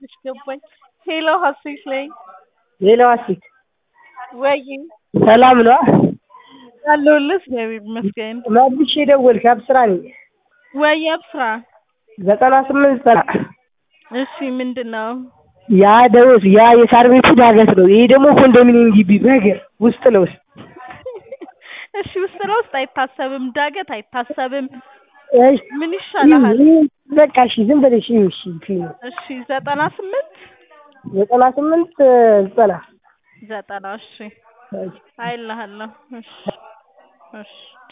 ሀሴት ገባኝ። ሄሎ ሀሴት ነኝ። ሄሎ ሀሴት ወይ ሰላም ነው? አለሁልህ እግዚአብሔር ይመስገን። መልሼ ደወልክ? አብስራ ነኝ። ወይ አብስራ ዘጠና ስምንት ዘጠና እሺ ምንድን ነው? ያ ደውስ ያ የሳር ቤቱ ዳገት ነው። ይሄ ደግሞ ኮንዶሚኒየም ግቢ በእግር ውስጥ ለውስጥ እሺ ውስጥ ለውስጥ አይታሰብም፣ ዳገት አይታሰብም። እሺ ምን ይሻልሃል? በቃ እሺ ዝም ብለሽ ይኸው እሺ ፊልም እሺ ዘጠና ስምንት ዘጠና ስምንት ዘጠና ዘጠና እሺ አይልሃለሁ። እሺ እሺ